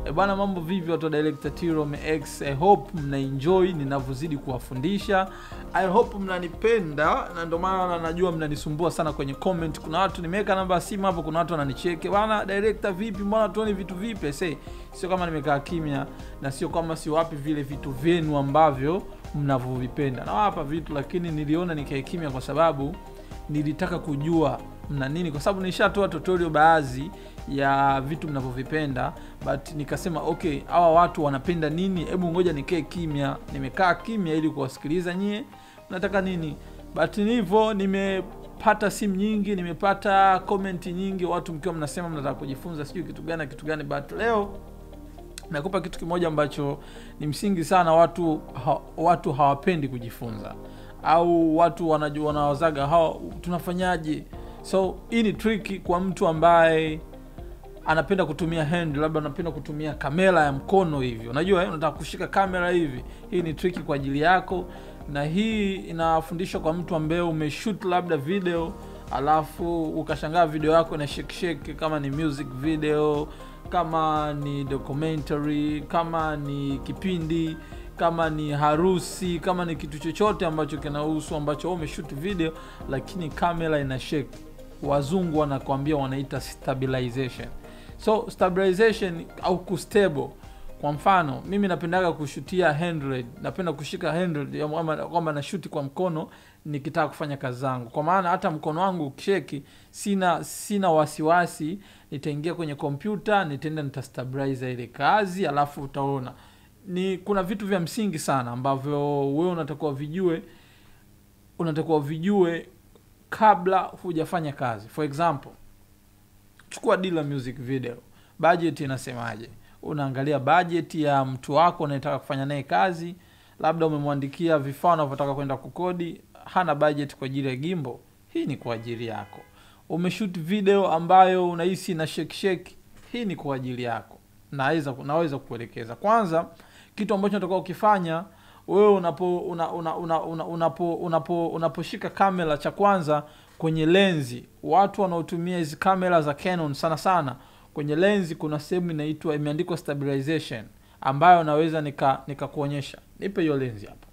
E bwana, mambo vipi watu wa Director T-Rom X? I hope mnaenjoy ninavyozidi kuwafundisha. I hope mnanipenda na ndio maana najua mnanisumbua sana kwenye comment. Kuna watu nimeweka namba ya simu hapo, kuna watu wananicheke. Bwana director, vipi? Mbona tuone vitu vipi? Say, sio kama nimekaa kimya na sio kama siwapi vile vitu vyenu ambavyo mnavyovipenda. Nawapa vitu lakini niliona nikae kimya kwa sababu nilitaka kujua mna nini, kwa sababu nishatoa tutorial baadhi ya vitu mnavyovipenda, but nikasema okay, hawa watu wanapenda nini? Hebu ngoja nikae kimya. Nimekaa kimya ili kuwasikiliza nyie mnataka nini, but hivyo nimepata simu nyingi, nimepata comment nyingi, watu mkiwa mnasema mnataka kujifunza sijui kitu gani na kitu gani, but leo nakupa kitu kimoja ambacho ni msingi sana. Watu ha, watu hawapendi kujifunza au watu wanajua wanawazaga hawa tunafanyaje? So hii ni trick kwa mtu ambaye anapenda kutumia hand, labda anapenda kutumia kamera ya mkono hivi, unajua eh, unataka kushika kamera hivi. Hii ni trick kwa ajili yako, na hii inafundishwa kwa mtu ambaye umeshoot labda video alafu ukashangaa video yako ina shake shake, kama ni music video, kama ni documentary, kama ni kipindi kama ni harusi, kama ni kitu chochote ambacho kinahusu ambacho wewe umeshoot video, lakini kamera ina shake. Wazungu wanakwambia wanaita stabilization. So stabilization au kustable, kwa mfano mimi napendaga kushutia handheld, napenda kushika handheld kwamba nashuti kwa mkono nikitaka kufanya kazi zangu, kwa maana hata mkono wangu ukisheki, sina sina wasiwasi, nitaingia kwenye kompyuta, nitaenda nitastabilize ile kazi, alafu utaona ni kuna vitu vya msingi sana ambavyo wewe unatakiwa vijue, unatakiwa vijue kabla hujafanya kazi. For example, chukua deal la music video, budget inasemaje? Unaangalia budget ya mtu wako unayetaka kufanya naye kazi, labda umemwandikia vifaa unavyotaka kwenda kukodi, hana budget kwa ajili ya gimbo, hii ni kwa ajili yako. Umeshoot video ambayo unahisi na shake shake, hii ni kwa ajili yako. Naweza naweza kukuelekeza kwanza kitu ambacho unatakiwa ukifanya wewe unapo una, una, una, una, unapo unapo unaposhika kamera, cha kwanza kwenye lenzi, watu wanaotumia hizi kamera za Canon sana sana, kwenye lenzi kuna sehemu inaitwa imeandikwa stabilization, ambayo naweza nika nikakuonyesha. Nipe hiyo lenzi hapo.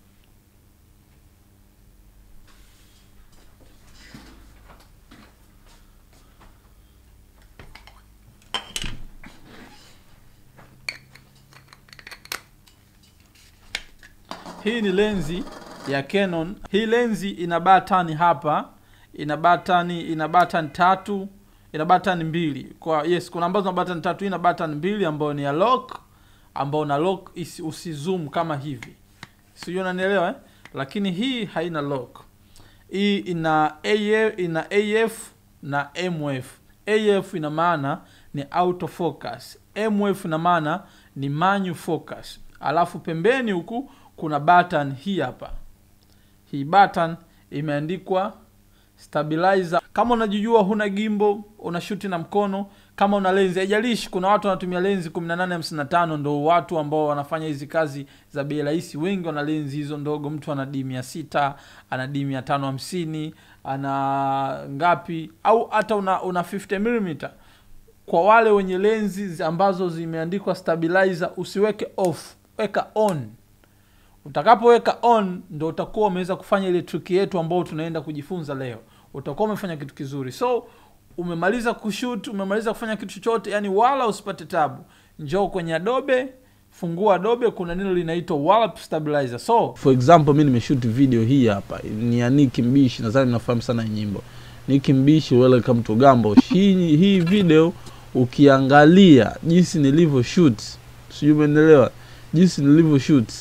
Hii ni lenzi ya Canon. Hii lenzi ina batani hapa, ina batani ina batani tatu, ina batani mbili. Kwa yes, kuna ambazo na batani tatu. Hii ina batani mbili ambayo ni ya lock, ambayo na lock isi, usizoom kama hivi, sijui unanielewa eh? Lakini hii haina lock. Hii ina AF, ina AF na MF. AF ina maana ni auto focus, MF ina maana ni manual focus, alafu pembeni huku kuna button hii hapa. Hii button imeandikwa stabilizer. Kama unajijua huna gimbo, unashuti na mkono, kama una lenzi, haijalishi. Kuna watu wanatumia lenzi 1855 ndo watu ambao wanafanya hizi kazi za bei rahisi. Wengi wana lenzi hizo ndogo, mtu ana D mia sita ana D mia tano hamsini ana ngapi, au hata una, una 50 mm. Kwa wale wenye lenzi ambazo zimeandikwa stabilizer, usiweke off, weka on Utakapoweka on ndo utakuwa umeweza kufanya ile trick yetu ambayo tunaenda kujifunza leo. Utakuwa umefanya kitu kizuri. So umemaliza kushoot, umemaliza kufanya kitu chochote, yani wala usipate tabu. Njoo kwenye Adobe, fungua Adobe, kuna neno linaitwa warp stabilizer. So For example, mi nimeshoot video hii hapa ni ya Nicki Mbishi, nadhani mnafahamu sana hii nyimbo Nicki Mbishi, welcome to Gambo. Hii, hii video ukiangalia jinsi nilivyo shoot, sijui umeelewa, jinsi nilivyo shoot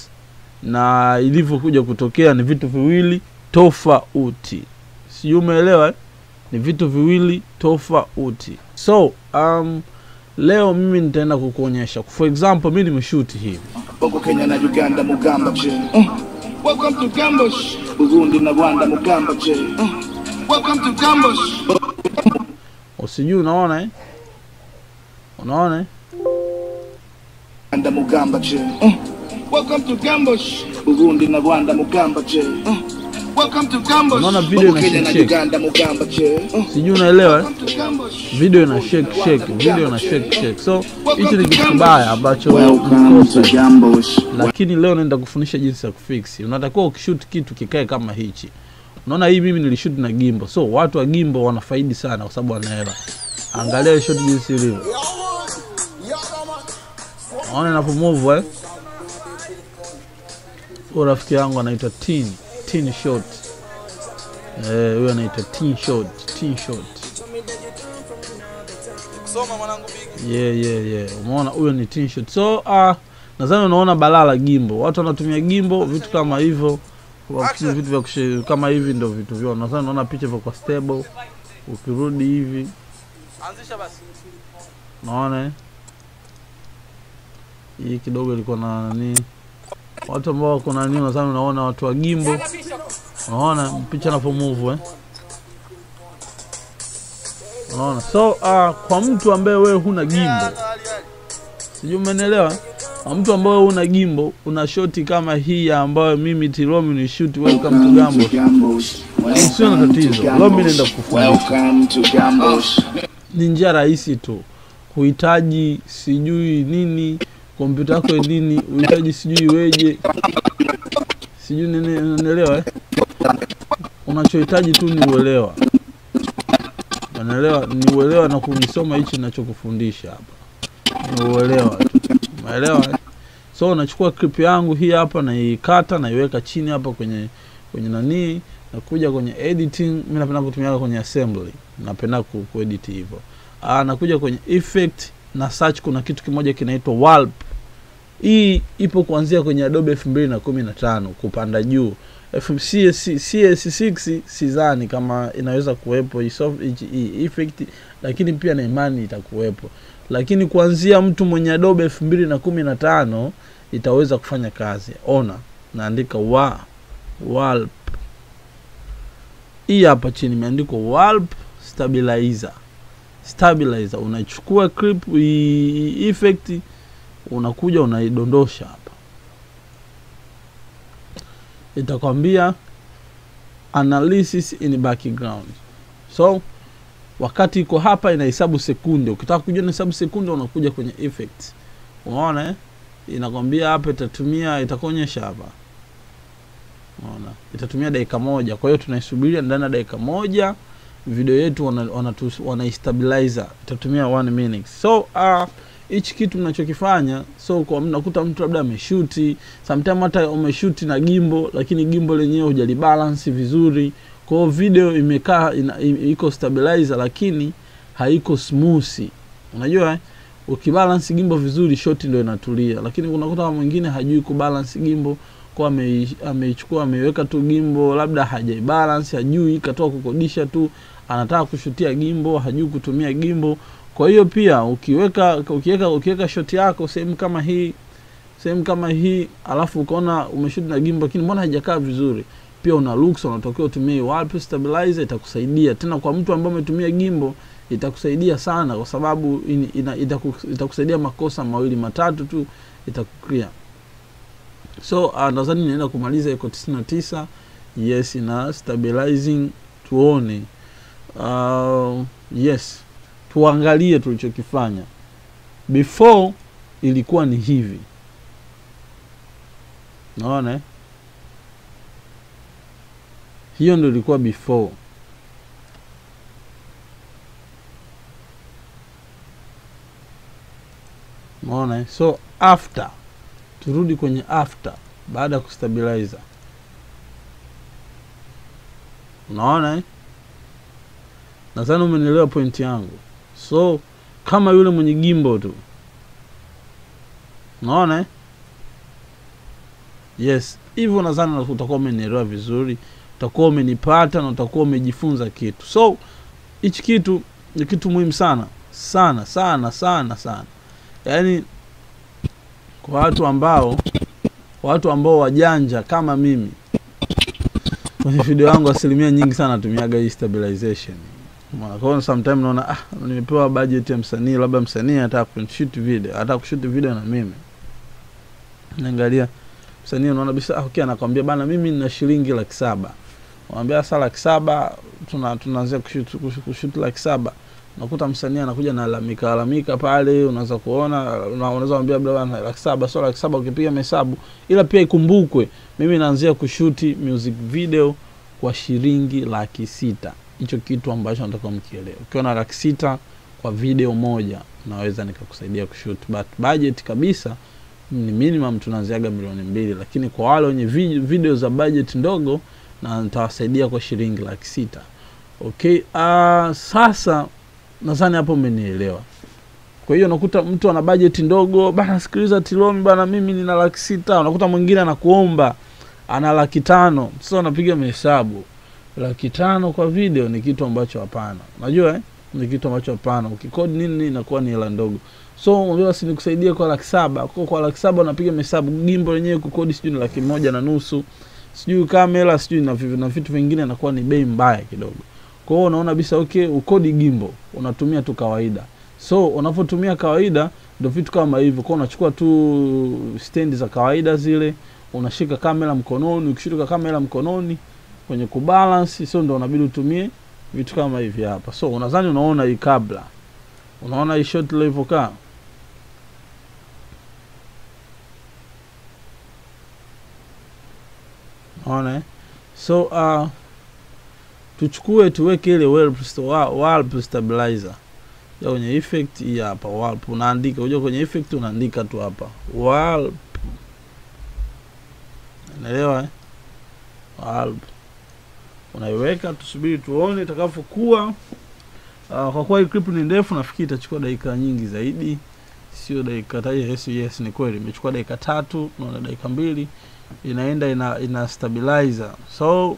na ilivyokuja kutokea ni vitu viwili tofauti, sijui umeelewa eh? Ni vitu viwili tofauti. So um, leo mimi nitaenda kukuonyesha. For example, mi nimeshoot hivi Bongo Kenya na Uganda Mugamba che. Uh. Welcome to Gambosh. Burundi na Rwanda Mugamba che. Uh. Welcome to Gambosh. usijui, unaona eh? Unaona eh? Rwanda Mugamba che. Uh. Welcome to Gambosh. Burundi na Rwanda Mugamba che. Uh. Welcome to Gambosh. Unaona video ina Kenya na shake shake. Uganda Mugamba che. Uh, sijui unaelewa eh? Welcome to Gambosh. video ina shake shake video ina shake shake so hichi ni kitu kibaya ambacho Welcome to mkosa Gambosh. lakini leo naenda kufundisha jinsi ya kufix unatakiwa ukishoot kitu kikae kama hichi unaona hii mimi nilishoot na gimbo so watu wa gimbo wanafaidi sana kwa sababu wanahela angalia hii shot jinsi ilivyo naona inapomove eh huyo rafiki yangu anaitwa tin tin shot eh huyo anaitwa tin shot tin shot yeah, yeah, yeah. umeona huyo ni tin shot so uh, nadhani unaona balaa la gimbo watu wanatumia gimbo vitu kama hivyo Wa- vitu vya kushe, kama hivi ndo vitu vyao nadhani unaona picha vya kwa stable ukirudi hivi naona eh? hii kidogo ilikuwa na nani watu ambao wako nani nadhani unaona watu wa gimbo unaona picha inapomove eh? unaona so uh, kwa mtu ambaye wewe huna gimbo sijui umenielewa kwa mtu ambaye huna gimbo una shoti kama hii ambayo mimi tiromi ni shoot welcome to gambo Gambosh. Sio na tatizo. Leo mimi naenda kukufundisha. Welcome to Gambosh. ni njia rahisi tu kuhitaji sijui nini kompyuta yako ni nini uhitaji sijui iweje sijui nini unaelewa eh? unachohitaji tu ni uelewa unaelewa ni uelewa na kunisoma hichi ninachokufundisha hapa ni uelewa tu umeelewa eh? so unachukua clip yangu hii hapa naikata naiweka chini hapa kwenye kwenye nanii nakuja kwenye editing mi napenda kutumia kwenye assembly napenda ku, kuedit hivyo Ah, nakuja kwenye effect na search kuna kitu kimoja kinaitwa warp hii ipo kuanzia kwenye adobe elfu mbili na kumi na tano kupanda juu F- CS, cs6 sidhani kama inaweza kuwepo hii soft- hichi- hii effect lakini pia na imani itakuwepo lakini kuanzia mtu mwenye adobe elfu mbili na kumi na tano itaweza kufanya kazi ona naandika wa warp hii hapa chini imeandikwa warp stabilizer stabilizer unachukua clip hii effect unakuja unaidondosha hapa itakwambia analysis in background so wakati iko hapa inahesabu sekunde ukitaka kujua inahesabu sekunde unakuja kwenye effect unaona eh? inakwambia hapa itatumia itakuonyesha hapa unaona itatumia dakika moja kwa hiyo tunaisubiria ndani ya dakika moja video yetu wana- wanatu- wanaistabilizer itatumia one minute so uh, hichi kitu mnachokifanya so kwa mnakuta mtu labda ameshuti sometime hata umeshuti na gimbo lakini gimbo lenyewe hujalibalance vizuri kwa hiyo video imekaa ina, i- iko stabilizer lakini haiko smooth unajua eh? ukibalance gimbo vizuri shoti ndio inatulia lakini unakuta kama mwingine hajui kubalance gimbo kwa amei- ameichukua ameiweka tu gimbo labda hajaibalance hajui katoa kukodisha tu anataka kushutia gimbo hajui kutumia gimbo kwa hiyo pia ukiweka ukiweka ukiweka shoti yako sehemu kama hii sehemu kama hii alafu ukaona umeshuti na gimbo lakini mbona haijakaa vizuri pia una looks unatokea utumie warp stabilizer itakusaidia tena kwa mtu ambaye umetumia gimbo itakusaidia sana kwa sababu in, ina, itaku, itakusaidia makosa mawili matatu tu itakuklia so uh, nadhani naenda kumaliza iko 99 yes na stabilizing tuone uh, yes tuangalie tulichokifanya before ilikuwa ni hivi naona eh? hiyo ndo ilikuwa before naona eh? so after turudi kwenye after baada ya kustabilizer unaona eh? nadhani umenielewa pointi yangu so kama yule mwenye gimbo tu unaona eh? yes hivyo nadhani utakuwa umenielewa vizuri utakuwa umenipata na utakuwa umejifunza kitu so hichi kitu ni kitu muhimu sana sana sana sana sana yaani kwa watu ambao watu ambao wajanja kama mimi kwenye video yangu asilimia nyingi sana natumiaga hii stabilization Umeona? kwa hiyo sometime naona ah, nimepewa budget ya msanii labda msanii anataka kushoot video anataka kushoot video na mimi naangalia msanii unaona bisa ah, okay anakwambia bana mimi nina shilingi laki saba unaambia saa laki saba tuna tunaanzia kushoot kushoot- kushoot laki saba unakuta msanii anakuja na lalamika lalamika pale unaweza kuona una- unaweza mwambia labda bwana laki saba sio laki saba ukipiga mahesabu ila pia ikumbukwe mimi naanzia kushuti music video kwa shilingi laki sita hicho kitu ambacho nataka mkielewe ukiwa na laki sita kwa video moja naweza nikakusaidia kushoot but budget kabisa ni minimum tunaanziaga milioni mbili lakini kwa wale wenye vi- video za budget ndogo na nitawasaidia kwa shilingi laki sita okay uh, sasa nadhani hapo umenielewa kwa hiyo unakuta mtu ana budget ndogo bana sikiliza tilomi bana mimi nina laki sita unakuta mwingine anakuomba ana laki tano sasa unapiga mahesabu laki tano kwa video ni kitu ambacho hapana unajua eh? ni kitu ambacho hapana ukikodi nini nini inakuwa ni hela ndogo so mwambie basi nikusaidie kwa laki saba kwa, kwa laki saba unapiga mahesabu gimbo lenyewe kukodi sijui ni laki moja na nusu sijui kamera sijui na, vi- na vitu vingine inakuwa ni bei mbaya kidogo kwa hiyo unaona bisa okay ukodi gimbo unatumia tu kawaida so unapotumia kawaida ndo vitu kama hivyo kwa unachukua tu stendi za kawaida zile unashika kamera mkononi ukishika kamera mkononi kwenye kubalance so ndo unabidi utumie vitu kama hivi hapa so unadhani unaona hii kabla unaona hii shot ilivyokaa unaona eh? so uh, tuchukue tuweke ile warp sta- wa- warp stabilizer ya kwenye effect hii hapa warp unaandika unajua kwenye effect unaandika tu hapa warp unaelewa eh? warp unaiweka tusubiri tuone itakavyokuwa uh, kwa kuwa hii clip ni ndefu nafikiri itachukua dakika nyingi zaidi sio dakika ta- yes, yes ni kweli imechukua dakika tatu naona dakika mbili inaenda ina, ina stabilizer so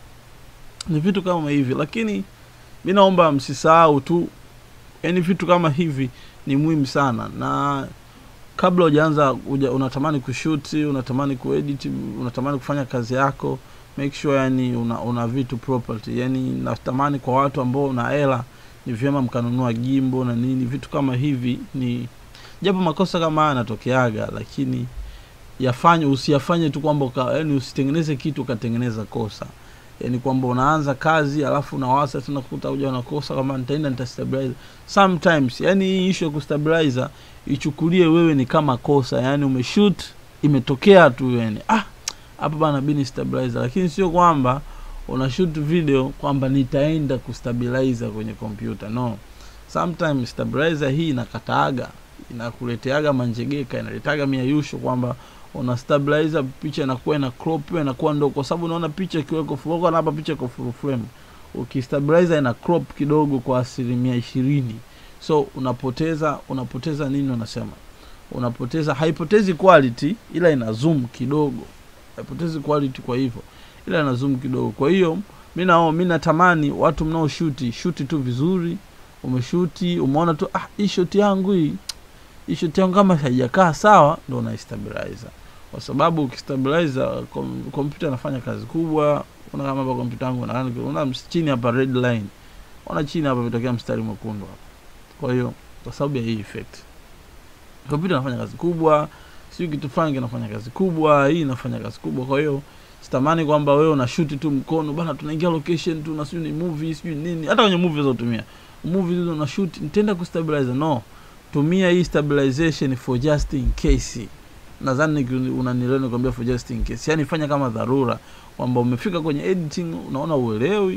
ni vitu kama hivi lakini mi naomba msisahau tu yani vitu kama hivi ni muhimu sana na kabla hujaanza uja, unatamani kushuti unatamani kuedit unatamani kufanya kazi yako make sure yani una, una vitu property yani natamani kwa watu ambao una hela ni vyema mkanunua gimbo na nini vitu kama hivi ni japo makosa kama haya yanatokeaga lakini yafanye usiyafanye tu kwamba uka- yani usitengeneze kitu ukatengeneza kosa yani kwamba unaanza kazi alafu unawasa tena kukuta uja unakosa kama nitaenda nitastabilize sometimes yani hii issue ya kustabilizer ichukulie wewe ni kama kosa yani umeshoot imetokea tu yani ah hapa bana bini stabilizer lakini sio kwamba una shoot video kwamba nitaenda kustabilizer kwenye kompyuta no sometimes stabilizer hii inakataaga inakuleteaga manjegeka inaletaga miayusho kwamba una stabilizer picha inakuwa ina crop hiyo inakuwa ndogo kwa sababu unaona picha ikiweko full na hapa picha iko full frame ukistabilizer ina crop kidogo kwa asilimia ishirini so unapoteza unapoteza nini unasema unapoteza haipotezi quality ila ina zoom kidogo haipotezi quality kwa hivyo ila ina zoom kidogo kwa hiyo mi nao mi natamani watu mnaoshuti shuti tu vizuri umeshuti umeona tu ah hii shoti yangu hii hii shoti yangu kama haijakaa sawa ndo unaistabilizer kwa sababu ukistabilizer kom- kompyuta inafanya kazi kubwa una kama hapa kompyuta yangu una, una ms- chini hapa red line ona chini hapa vitokea mstari mwekundu hapa kwa hiyo kwa sababu ya hii effect kompyuta inafanya kazi kubwa sijui kitu fulani kinafanya kazi kubwa hii inafanya kazi kubwa kwa hiyo sitamani kwamba wewe unashuti tu mkono bana tunaingia location tu na sijui ni movie sijui nini hata kwenye movie unazotumia movie hizo unashoot nitaenda kustabilize no tumia hii stabilization for just in case nadhani niki- unanielewa nikwambia for just in case yani fanya kama dharura kwamba umefika kwenye editing unaona uelewi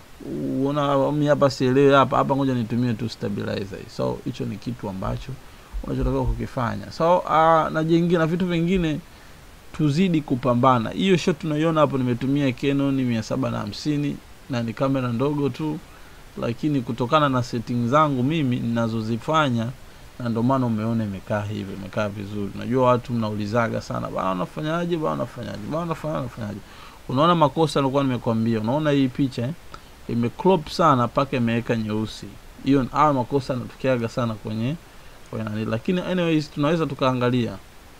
uona mi hapa sielewi hapa hapa ngoja nitumie tu stabilizer hii. so hicho ni kitu ambacho unachotakiwa kukifanya so uh, na jengine na vitu vingine tuzidi kupambana hiyo shot tunaiona hapo nimetumia Canon mia saba na hamsini na ni kamera ndogo tu lakini kutokana na setting zangu mimi ninazozifanya na ndio maana umeona imekaa hivyo imekaa vizuri najua watu mnaulizaga sana bana unafanyaje bana unafanyaje bana unafanyaje unafanyaje unaona makosa nilikuwa nimekwambia unaona hii picha eh? imecrop sana mpaka imeweka nyeusi hiyo haya makosa yanatokeaga sana kwenye kwenye nani lakini anyways tunaweza tukaangalia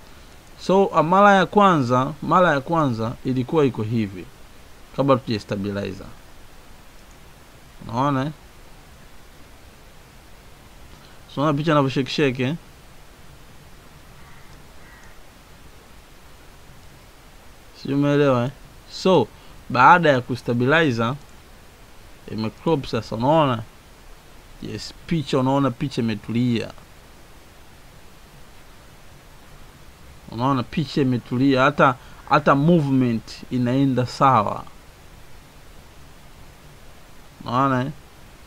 so uh, mara ya kwanza mara ya kwanza ilikuwa iko hivi kabla tuja stabilizer unaona eh? So, unaona picha inavyoshekisheke eh? sijui umeelewa eh? so baada ya kustabilizer imecrop sasa unaona yes picha unaona picha imetulia unaona picha imetulia hata hata movement inaenda sawa unaona eh?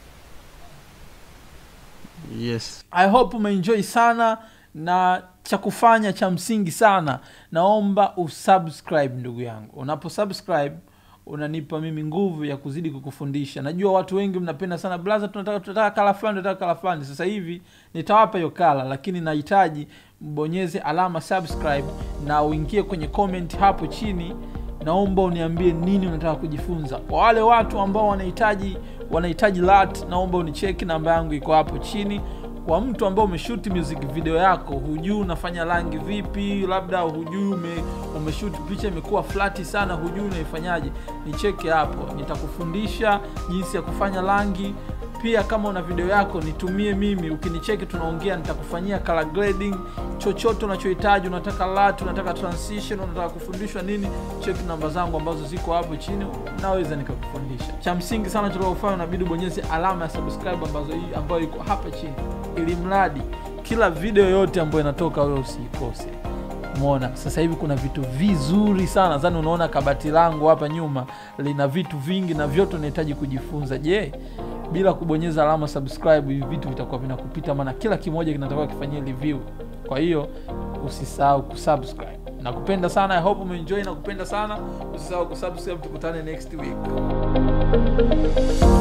yes i hope umeenjoy sana na cha kufanya cha msingi sana naomba usubscribe ndugu yangu unapo subscribe unanipa mimi nguvu ya kuzidi kukufundisha najua watu wengi mnapenda sana blaza tunataka tunataka kala fulani tunataka kala fulani sasa hivi nitawapa hiyo kala lakini nahitaji mbonyeze alama subscribe na uingie kwenye comment hapo chini naomba uniambie nini unataka kujifunza kwa wale watu ambao wanahitaji wanahitaji lat naomba unicheki namba yangu iko hapo chini kwa mtu ambao umeshuti music video yako hujui unafanya rangi vipi labda hujui ume, umeshuti picha imekuwa flati sana hujui unaifanyaje nicheke hapo nitakufundisha jinsi ya kufanya rangi pia kama una video yako nitumie mimi ukinicheki tunaongea nitakufanyia color grading chochote unachohitaji unataka lat unataka transition unataka kufundishwa nini cheki namba zangu ambazo ziko hapo chini naweza nikakufundisha cha msingi sana tuliofanya unabidi ubonyeze alama ya subscribe ambazo hii ambayo iko hapa chini ili mradi kila video yote ambayo inatoka wewe usiikose mona sasa hivi kuna vitu vizuri sana zani unaona kabati langu hapa nyuma lina vitu vingi na vyote unahitaji kujifunza je bila kubonyeza alama subscribe hivi vitu vitakuwa vinakupita maana kila kimoja kinatakiwa kifanyia review kwa hiyo usisahau kusubscribe nakupenda sana i hope umeenjoy nakupenda sana usisahau kusubscribe tukutane next week